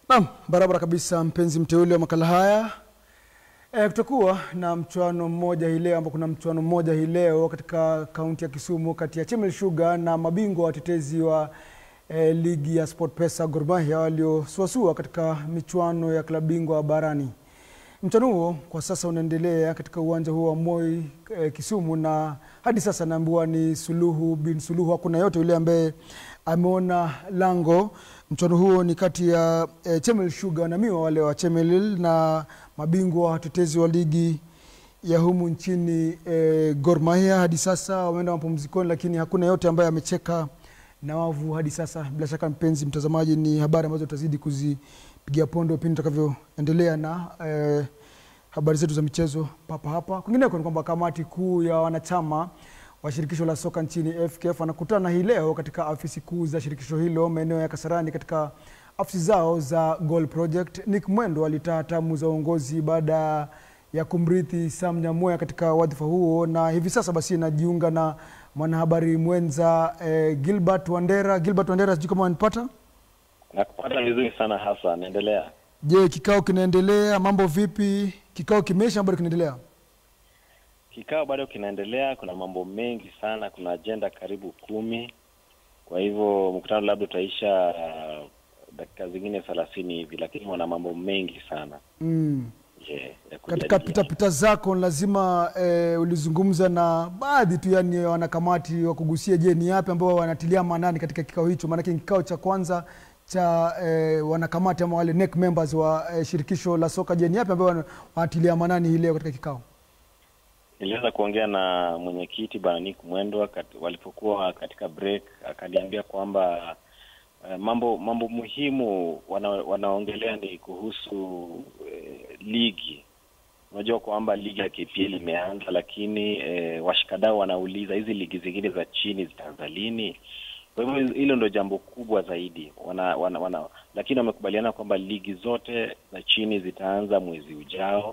Naam, barabara kabisa mpenzi mteule wa makala haya. E, kutakuwa na mchuano mmoja hii leo ambapo kuna mchuano mmoja hii leo katika kaunti ya Kisumu kati ya Chemel Sugar na mabingwa watetezi wa e, ligi ya SportPesa Gor Mahia waliosuasua katika michuano ya klabu bingwa barani. Mchuano huo kwa sasa unaendelea katika uwanja huo wa Moi e, Kisumu, na hadi sasa naambiwa ni suluhu bin suluhu, hakuna yote yule ambaye ameona lango. Mchuano huo ni kati ya e, Chemel Sugar na miwa wale wa Chemelil na mabingwa watetezi wa ligi ya humu nchini e, Gor Mahia. Hadi sasa wameenda mapumzikoni, lakini hakuna yote ambaye amecheka na wavu hadi sasa. Bila shaka, mpenzi mtazamaji, ni habari ambazo tutazidi kuzipigia pondo pindi tutakavyoendelea na e, habari zetu za michezo papa hapa. Kwingineko ni kwamba kamati kuu ya wanachama wa shirikisho la soka nchini FKF wanakutana hii leo katika afisi kuu za shirikisho hilo maeneo ya Kasarani katika afisi zao za Goal Project. Nick Mwendo alitaa hatamu za uongozi baada ya kumrithi Sam Nyamoya katika wadhifa huo, na hivi sasa basi najiunga na mwanahabari mwenza eh, Gilbert Wandera. Gilbert Wandera, sijui kama wanipata. Nakupata vizuri sana hasa, naendelea. Je, kikao kinaendelea? Mambo vipi? Kikao kimeisha, bado kinaendelea? Kikao bado kinaendelea, kuna mambo mengi sana, kuna ajenda karibu kumi. Kwa hivyo mkutano labda utaisha uh, dakika zingine thelathini hivi, lakini wana mambo mengi sana Mm. je, ya Katika kujadiliana. pitapita zako lazima eh, ulizungumza na baadhi tu yani wanakamati wa kugusia, je, ni yapi ambao wanatilia maanani katika kikao hicho? Maanake ni kikao cha kwanza cha eh, wanakamati ama wale NEC members wa eh, shirikisho la soka. Je, ni yapi ambao wana- wanatilia maanani hii leo katika kikao? Niliweza kuongea na mwenyekiti bwana Nick Mwendwa kat, walipokuwa katika break, akaniambia kwamba uh, mambo mambo muhimu wana, wanaongelea ni kuhusu eh, ligi. Unajua kwamba ligi ya KPL imeanza, lakini eh, washikadau wanauliza hizi ligi zingine za chini zitaanza lini? Kwa hivyo hilo ndio jambo kubwa zaidi wana, wana, wana, lakini wamekubaliana kwamba ligi zote za chini zitaanza mwezi ujao.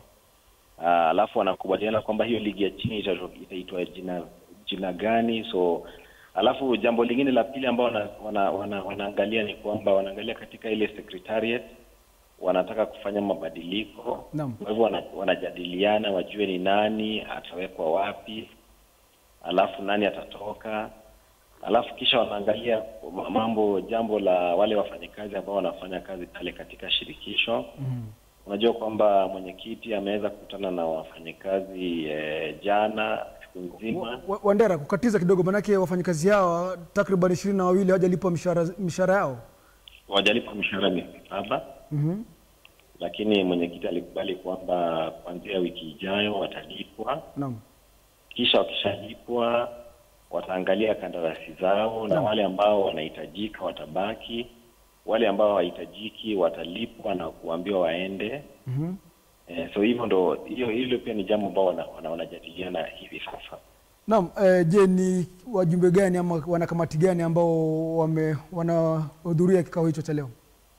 Ah, alafu wanakubaliana kwamba hiyo ligi ya chini ita- itaitwa jina jina gani. So alafu jambo lingine la pili ambao wana, wana, wana, wanaangalia ni kwamba wanaangalia katika ile secretariat wanataka kufanya mabadiliko. Naam. Kwa hivyo wana, wanajadiliana wajue ni nani atawekwa wapi, alafu nani atatoka, alafu kisha wanaangalia mambo jambo la wale wafanyakazi ambao wanafanya kazi pale katika shirikisho Mm. Unajua kwamba mwenyekiti ameweza kukutana na wafanyakazi eh, jana siku nzima. Wa- wa- Wandera, kukatiza kidogo, maanake wafanyakazi hawa takriban ishirini na wawili hawajalipwa mishahara mishahara yao. Wajalipwa mishahara miezi saba, Mhm. lakini mwenyekiti alikubali kwamba kuanzia wiki ijayo watalipwa. Naam. Kisha wakishalipwa wataangalia kandarasi zao, na Naam. wale ambao wanahitajika watabaki, wale ambao hawahitajiki watalipwa na kuambiwa waende. Mhm. Eh, so hivyo ndo hiyo hilo pia ni jambo ambao wana- wana- wanajadiliana hivi sasa. Naam, eh, je, ni wajumbe gani ama wanakamati gani ambao wame wanahudhuria kikao hicho cha leo?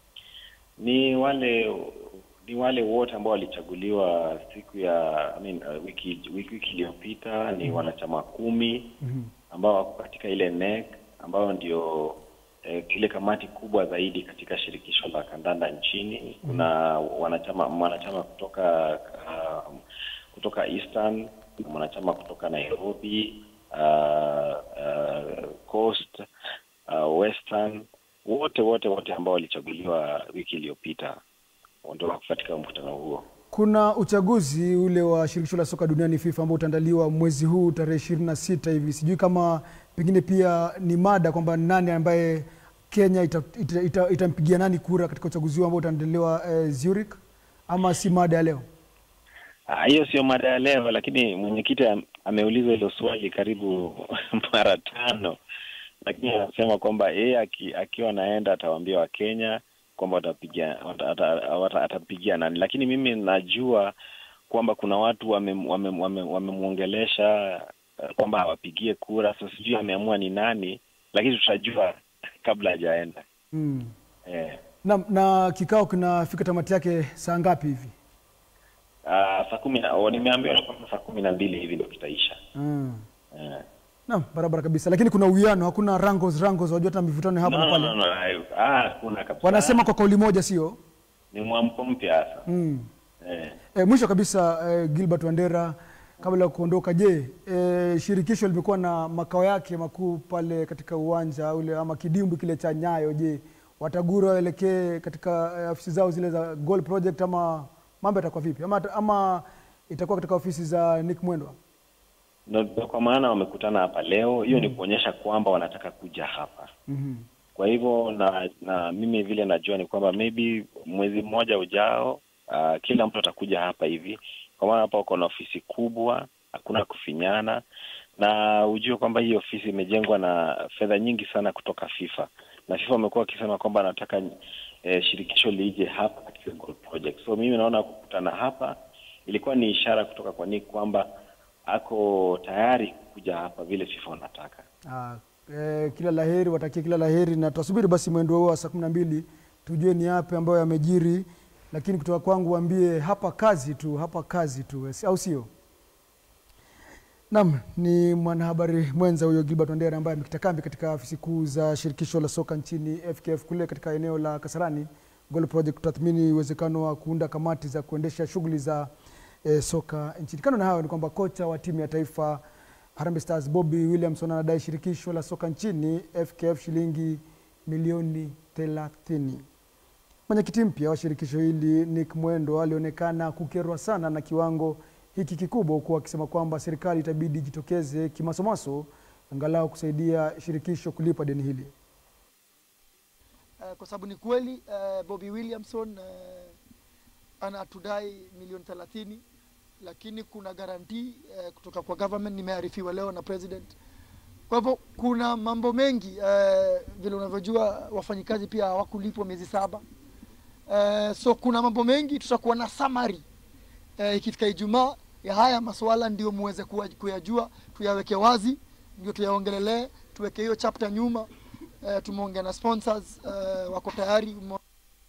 ni wale ni wale wote ambao walichaguliwa siku ya I mean, uh, wiki wiki wiki iliyopita ni wanachama kumi Mhm. ambao wako katika ile NEC ambayo ndio eh, ile kamati kubwa zaidi katika shirikisho la kandanda nchini. Kuna wanachama mwanachama kutoka uh, kutoka Eastern na mwanachama kutoka Nairobi uh, uh, Coast uh, Western wote wote wote ambao walichaguliwa wiki iliyopita ndio wako katika mkutano huo. Kuna uchaguzi ule wa shirikisho la soka duniani FIFA ambao utaandaliwa mwezi huu tarehe ishirini na sita hivi. Sijui kama pengine pia ni mada kwamba nani ambaye Kenya itampigia ita, ita, itampigia nani kura katika uchaguzi huu ambao utaandaliwa eh, Zurich, ama si mada ya leo? Ah, hiyo sio mada ya leo, lakini mwenyekiti am- ameulizwa hilo swali karibu mara tano, lakini anasema kwamba yeye aki, akiwa anaenda atawaambia Wakenya kwamba watapigia wata- ata- wata- atapigia nani, lakini mimi najua kwamba kuna watu wamemwongelesha wame, wame, wamemwongelesha, eh, kwamba awapigie kura. Sasa sijui ameamua ni nani, lakini tutajua kabla hajaenda Mm. eh. Na, na kikao kinafika tamati yake saa ngapi hivi? Ah, saa kumi na oh, nimeambiwa kwamba saa kumi na mbili hivi ndio kitaisha Mm. eh. Naam, barabara kabisa, lakini kuna uwiano, hakuna rangos rangos, wajua hata mivutano hapa No, na no, pale. no, no, ah, hakuna kabisa. Wanasema kwa kauli moja, sio? ni mwamko mpya hasa Mm. eh. E, mwisho kabisa e, Gilbert Wandera, kabla ya kuondoka, je, e, shirikisho limekuwa na makao yake makuu pale katika uwanja ule ama kidimbwi kile cha Nyayo. Je, watagura waelekee katika e, ofisi zao zile za Goal Project ama mambo yatakuwa vipi ama, ama itakuwa katika ofisi za Nick Mwendwa? Ndio kwa maana wamekutana hapa leo, hiyo ni kuonyesha kwamba wanataka kuja hapa. Mhm. Kwa hivyo na na mimi vile najua ni kwamba maybe mwezi mmoja ujao, uh, kila mtu atakuja hapa hivi, kwa maana hapa wako na ofisi kubwa, hakuna kufinyana, na ujue kwamba hii ofisi imejengwa na fedha nyingi sana kutoka FIFA, na FIFA wamekuwa wakisema kwamba anataka eh, shirikisho lije hapa katika Goal Project. So mimi naona kukutana hapa ilikuwa ni ishara kutoka kwa Nick kwamba ako tayari kuja hapa vile FIFA wanataka. Ah, eh, kila laheri, watakie kila laheri na tutasubiri basi mwendo huo wa saa kumi na mbili tujue ni yapi ambayo yamejiri, lakini kutoka kwangu waambie hapa kazi tu, hapa kazi tu, au sio? Naam, ni mwanahabari mwenza huyo Gilbert Wandera ambaye amekita kambi katika afisi kuu za shirikisho la soka nchini FKF kule katika eneo la Kasarani Goal Project kutathmini uwezekano wa kuunda kamati za kuendesha shughuli za eh, soka nchini. Kando na hayo ni kwamba kocha wa timu ya taifa Harambee Stars Bobby Williamson anadai shirikisho la soka nchini FKF shilingi milioni 30. Mwenyekiti mpya wa shirikisho hili Nick Mwendo alionekana kukerwa sana na kiwango hiki kikubwa, huku akisema kwamba serikali itabidi jitokeze kimasomaso angalau kusaidia shirikisho kulipa deni hili. Eh, kwa sababu ni kweli eh, Bobby Williamson eh, anatudai milioni 30 lakini kuna garantii eh, kutoka kwa government, nimearifiwa leo na president. Kwa hivyo kuna mambo mengi eh, vile unavyojua wafanyikazi pia hawakulipwa miezi saba eh, so kuna mambo mengi, tutakuwa na summary eh, ikifika Ijumaa ya haya masuala, ndio muweze kuwa- kuyajua, tuyaweke wazi, ndio tuyaongelelee, tuweke hiyo chapter nyuma. Eh, tumeongea na sponsors eh, wako tayari Ume-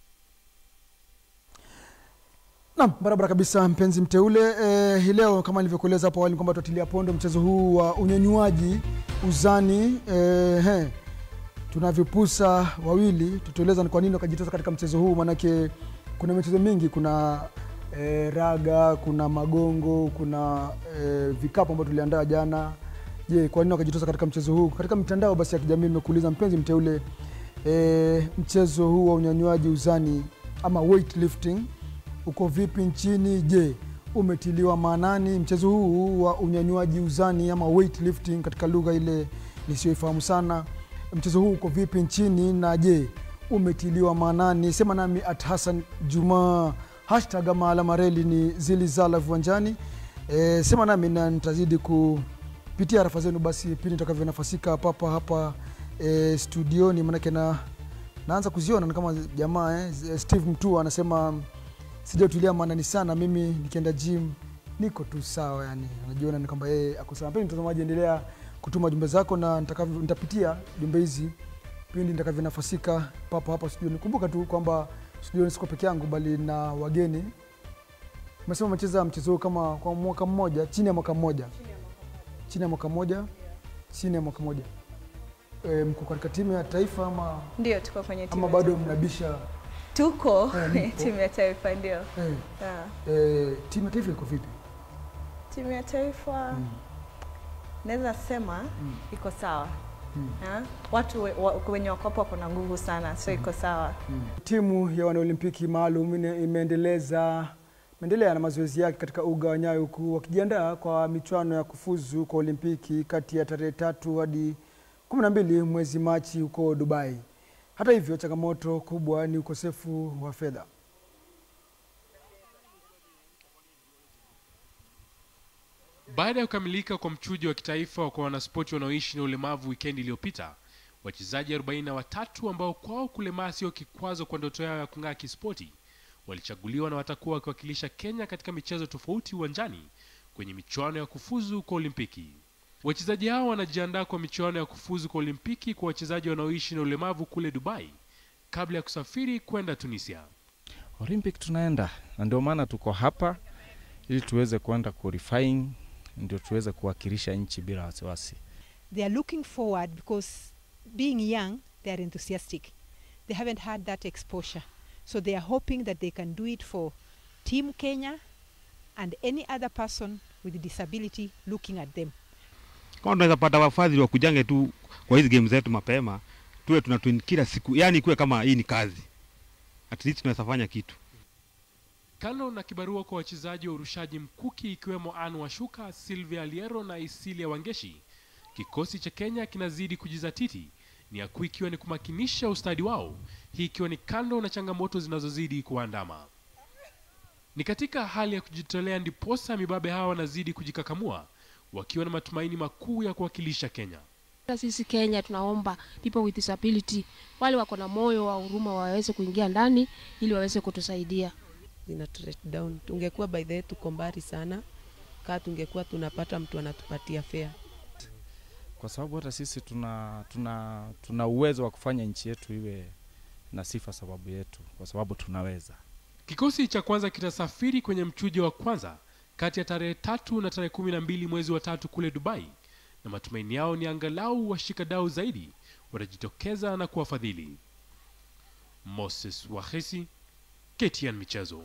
Naam, barabara kabisa mpenzi mteule. Eh, hii leo kama nilivyokueleza hapo awali kwamba tutatilia pondo mchezo huu wa unyanyuaji uzani. Eh, he, tuna vipusa wawili, tutueleza ni kwa nini wakajitosa katika mchezo huu, maanake kuna michezo mingi, kuna eh, raga, kuna magongo, kuna eh, vikapu ambavyo tuliandaa jana. Je, kwa nini wakajitosa katika mchezo huu? Katika mitandao basi ya kijamii nimekuuliza mpenzi mteule, eh, mchezo huu wa unyanyuaji uzani ama weightlifting uko vipi nchini? Je, umetiliwa maanani mchezo huu wa unyanyuaji uzani ama weightlifting katika lugha ile nisiyoifahamu sana? Mchezo huu uko vipi nchini na je, umetiliwa maanani? Sema nami at Hassan Juma, hashtag ama alama reli ni zilizala viwanjani. E, sema nami na nitazidi kupitia arafa zenu basi pindi nitakavyonafasika papa hapa e, studioni, manake na naanza kuziona ni kama jamaa eh, Steve Mtua anasema sijatulia maanani sana mimi nikienda gym niko tu sawa yani anajiona ni kwamba yeye ako sawa pindi mtazamaji endelea kutuma jumbe zako na nitakavyo- nitapitia jumbe hizi pindi nitakavyonafasika papo hapa studioni kumbuka tu kwamba studioni siko peke yangu bali na wageni umesema umecheza mchezo huu kama kwa mwaka mmoja chini ya mwaka mmoja chini ya mwaka mmoja chini ya mwaka mmoja e, mko katika timu ya taifa ama, Ndio, tuko kwenye timu ama ya bado taifa. mnabisha tuko Eh, kwenye mpo. timu ya taifa ndio. eh, Ah, eh, timu ya taifa iko vipi timu ya taifa naweza sema iko sawa. Ah, watu we- wa- wenye wakopo wako na nguvu sana, so iko sawa. Timu ya wanaolimpiki maalum ine- imeendeleza imeendelea na mazoezi yake katika uga wa Nyayo huku wakijiandaa kwa michuano ya kufuzu kwa Olimpiki kati ya tarehe tatu hadi kumi na mbili mwezi Machi huko Dubai. Hata hivyo, changamoto kubwa ni ukosefu wa fedha. Baada ya kukamilika kwa mchujo wa kitaifa kwa wanaspoti wanaoishi na ulemavu wikendi iliyopita, wachezaji 43 ambao kwao kulemaa sio kikwazo kwa ndoto yao ya kung'aa kispoti walichaguliwa na watakuwa wakiwakilisha Kenya katika michezo tofauti uwanjani kwenye michuano ya kufuzu kwa Olimpiki. Wachezaji hao wanajiandaa kwa michuano ya kufuzu kwa Olimpiki kwa wachezaji wanaoishi na ulemavu kule Dubai kabla ya kusafiri kwenda Tunisia. Olympic tunaenda na ndio maana tuko hapa ili tuweze kuenda qualifying, ndio tuweze kuwakilisha nchi bila wasiwasi. they are looking forward because being young, they are enthusiastic. They haven't had that exposure. So they are hoping that they can do it for Team Kenya and any other person with a disability looking at them. kama tunaweza pata wafadhili wakujange tu kwa hizi game zetu mapema, tuwe tuna twin kila siku, yani kuwe kama hii ni kazi, at least tunaweza fanya kitu. Kando na kibarua kwa wachezaji wa urushaji mkuki ikiwemo Anne Washuka, Sylvia Liero na Isilia Wangeshi, kikosi cha Kenya kinazidi kujizatiti, nia kuu ikiwa ni kumakinisha ustadi wao, hii ikiwa ni kando na changamoto zinazozidi kuandama. Ni katika hali ya kujitolea ndiposa mibabe hawa wanazidi kujikakamua, wakiwa na matumaini makuu ya kuwakilisha Kenya. Hata sisi Kenya tunaomba people with disability wale wako na moyo wa huruma waweze kuingia ndani ili waweze kutusaidia. zina let down. Tungekuwa by the way tuko mbali sana, kaa tungekuwa tunapata mtu anatupatia fare. kwa sababu hata sisi tuna, tuna, tuna uwezo wa kufanya nchi yetu iwe na sifa sababu yetu, kwa sababu tunaweza. Kikosi cha kwanza kitasafiri kwenye mchujo wa kwanza kati ya tarehe tatu na tarehe kumi na mbili mwezi wa tatu kule Dubai, na matumaini yao ni angalau washikadau zaidi watajitokeza na kuwafadhili. Moses Wahesi, KTN Michezo.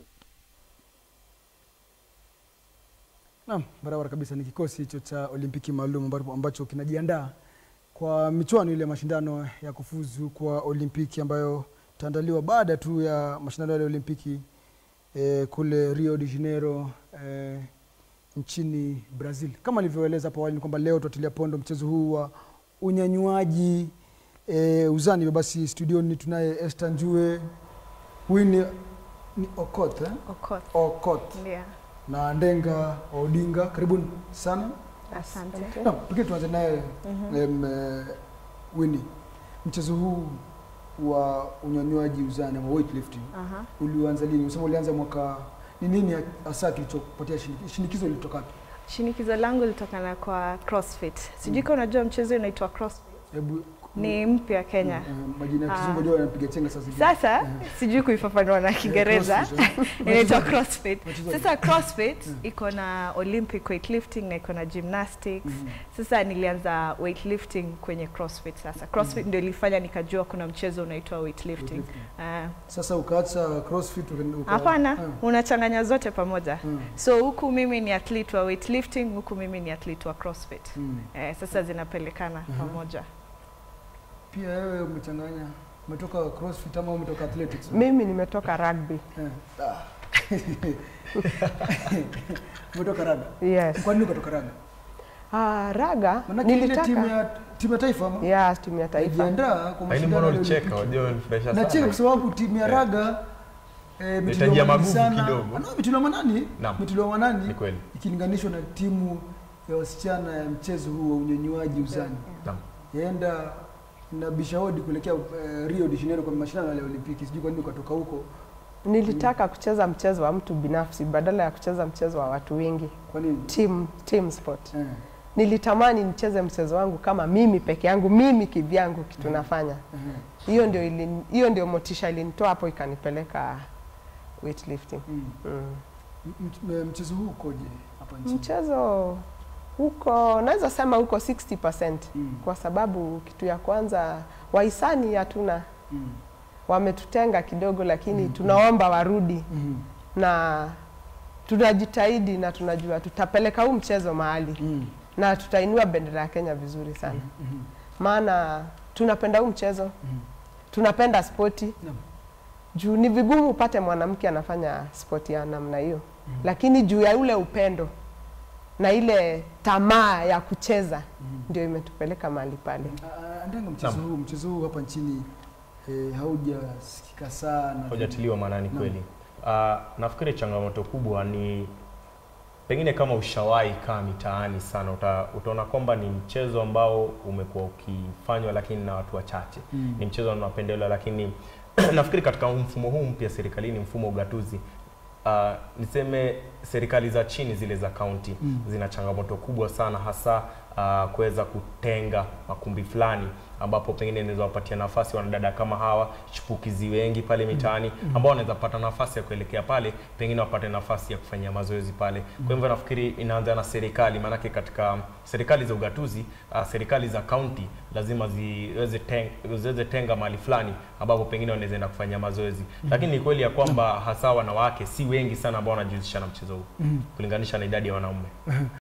Naam, barabara kabisa. Ni kikosi hicho cha Olimpiki maalum ambacho, ambacho kinajiandaa kwa michuano ile ya mashindano ya kufuzu kwa Olimpiki ambayo itaandaliwa baada tu ya mashindano yale ya Olimpiki eh, kule Rio de Janeiro eh, nchini Brazil. Kama nilivyoeleza hapo awali ni kwamba leo tutatilia pondo mchezo huu wa unyanyuaji eh, uzani. Hivyo basi studioni tunaye Esther Njue, Winnie ni Okot, eh? Okoth. Okot Ndio. na Ndenga Odinga, karibuni sana. Asante. Naam, pengine tuanze naye em, eh, Winnie, mchezo huu wa unyanywaji uzani ama weightlifting Aha. ulianza lini? Unasema ulianza mwaka, ni nini hasa kilichokupatia shinikizo? Shinikizo lilitoka wapi? Shinikizo langu lilitokana kwa CrossFit. Sijui kama unajua mchezo unaitwa CrossFit. Hebu Ni mpya Kenya. eh, majina ya Ah. kizungu ndio yanapiga chenga sasa. hivi. Sasa Eh, sijui kuifafanua na Kiingereza. CrossFit, eh. Inaitwa Wachezaji- CrossFit. wachezaji. Sasa CrossFit iko na Olympic weightlifting na iko na gymnastics. Mhm. Sasa nilianza weightlifting kwenye CrossFit sasa. CrossFit ndio ilifanya nikajua kuna mchezo unaitwa weightlifting. Weightlifting. Ah. Sasa ukaacha CrossFit uka- uka- Hapana, Ah, unachanganya zote pamoja. mm, So huku mimi ni athlete wa weightlifting, huku mimi ni athlete wa CrossFit. mm. Eh, sasa zinapelekana Mhm. pamoja. Pia wewe umechanganya, umetoka CrossFit ama umetoka athletics? Mimi nimetoka rugby. Eh, ah. umetoka raga. Yes. Kwa nini ukatoka raga? Ah, raga Maanake ile nilitaka timu ya timu ya taifa ama? yes, timu ya taifa. Ijiandaa kwa Lakini mashindano mbona ya ulicheka? Olimpiki. Wajua unanifurahisha Nacheka sana. kwa sababu timu ya Eh. raga eh, Inahitajia imetiliwa manani magugu sana. kidogo. Ah, no, imetiliwa manani, Naam. imetiliwa manani Ni kweli. ikilinganishwa na timu ya wasichana ya mchezo huu wa unyanywaji uzani. Naam. Yaenda na bishahodi kuelekea eh, Rio de Janeiro kwa mashindano yale ya Olimpiki. Sijui kwa nini ukatoka huko. Nilitaka kucheza mchezo wa mtu binafsi badala ya kucheza mchezo wa watu wengi. Kwa nini? Team, team sport. Eh, Nilitamani nicheze mchezo wangu kama mimi peke yangu, mimi kivyangu kitu nafanya. eh. Hiyo ndio ili, hiyo ndio motisha ilinitoa hapo ikanipeleka weightlifting. Mm. Mm. M- m- Mchezo huu ukoje hapa nchini? Mchezo huko naweza sema huko 60% Mm. kwa sababu kitu ya kwanza wahisani hatuna, Mm. wametutenga kidogo, lakini tunaomba warudi Mhm. na tunajitahidi na tunajua tutapeleka huu mchezo mahali Mm. na tutainua bendera ya Kenya vizuri sana, Mhm. maana tunapenda huu mchezo, Mhm. tunapenda spoti Naam. juu ni vigumu upate mwanamke anafanya spoti ya namna hiyo, lakini juu ya ule upendo na ile tamaa ya kucheza ndio imetupeleka mahali pale. Ah, Ndenga, mchezo huu mchezo huu hapa nchini eh, haujasikika sana. Hujatiliwa maanani Naam. kweli. Uh, nafikiri changamoto kubwa ni pengine kama ushawahi kaa mitaani sana uta, utaona kwamba ni mchezo ambao umekuwa ukifanywa lakini na watu wachache Mm. ni mchezo unaopendelewa lakini nafikiri katika mfumo huu mpya serikalini mfumo wa ugatuzi uh, niseme serikali za chini zile za kaunti Mm. zina changamoto kubwa sana hasa uh, kuweza kutenga makumbi fulani ambapo pengine inaweza wapatia nafasi wanadada kama hawa chipukizi wengi pale mitaani ambao wanaweza pata nafasi ya kuelekea pale, pengine wapate nafasi ya kufanyia mazoezi pale. Kwa hivyo nafikiri inaanza na serikali, maanake katika serikali za ugatuzi uh, serikali za kaunti lazima ziweze teng, ziweze tenga mahali fulani ambapo pengine wanaweza enda kufanyia mazoezi, lakini ni kweli ya kwamba hasa wanawake si wengi sana ambao wanajihusisha na mchezo huu Mhm. kulinganisha na idadi ya wanaume.